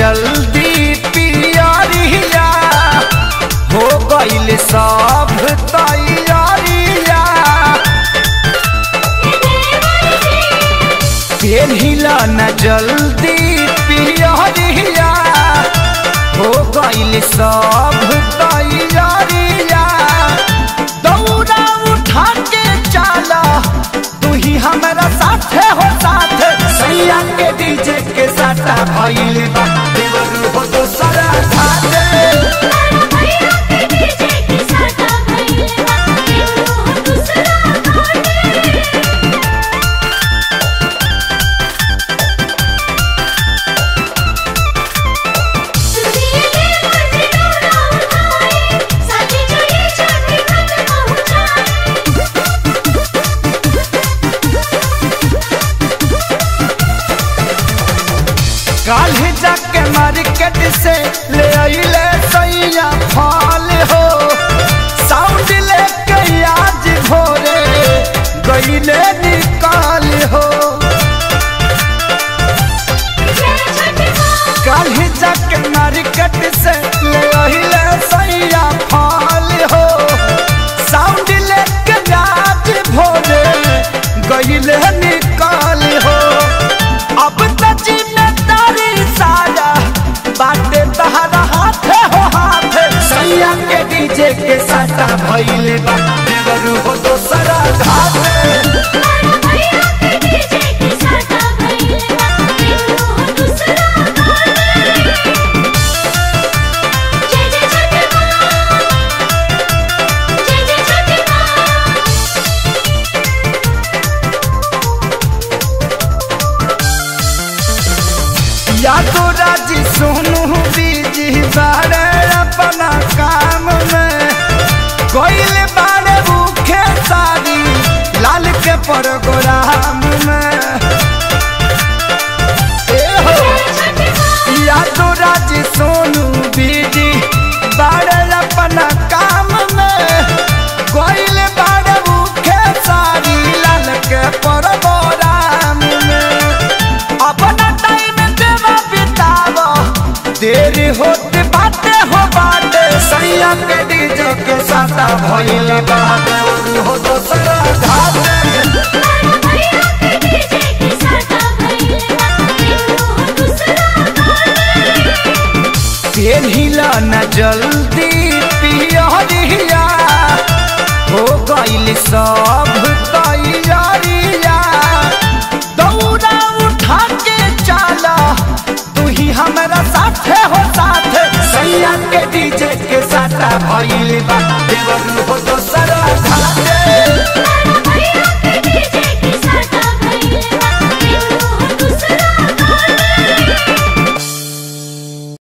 जल्दी पियरिया हो गइल सब तैयारिया पेन्हिला न जल्दी पियरिया हो गइल सब तैयारिया दौड़ा उठा के चला तू ही हमारा साथे हो साथे सैया के डीजे के साटा भइल बा देवर हो तो सारा खाते काल्हि जाके मार्केट से ले अइले सैया फल हो साउंड लेके आज भोरे गइले निकाल हो काल्हि जाके मार्केट से ले अइले सैया फल हो साउंड लेके आज भोरे गइले निकाल हो अब त जिम्मेदारी सारा बाटे तहरा हाथे हो हाथे सैया के डीजे के साटा भइले बा देवर हो दोसरा घाटे या तो राजी सोनू बीजी बारे अपना काम में कोइल बारे भूखे सारी लाल के प्रोग्राम में ए हो या तो राजी सोनू बीजी बारे अपना काम में कोइल बारे भूखे सारी लाल के प्रोग्राम में अपना टाइम देवा बितावो देरी होते बाटे हो बाटे सैया के डीजे के साथा भइले बाटे हो दोसरा घाटे पेन्हिला न जल्दी पियरिया हो गइल सब तैयारिया दौड़ा उठा के चला तू ही हमारा साथे हो साथे सैया के डीजे के साथा भइल बा देवर हो तो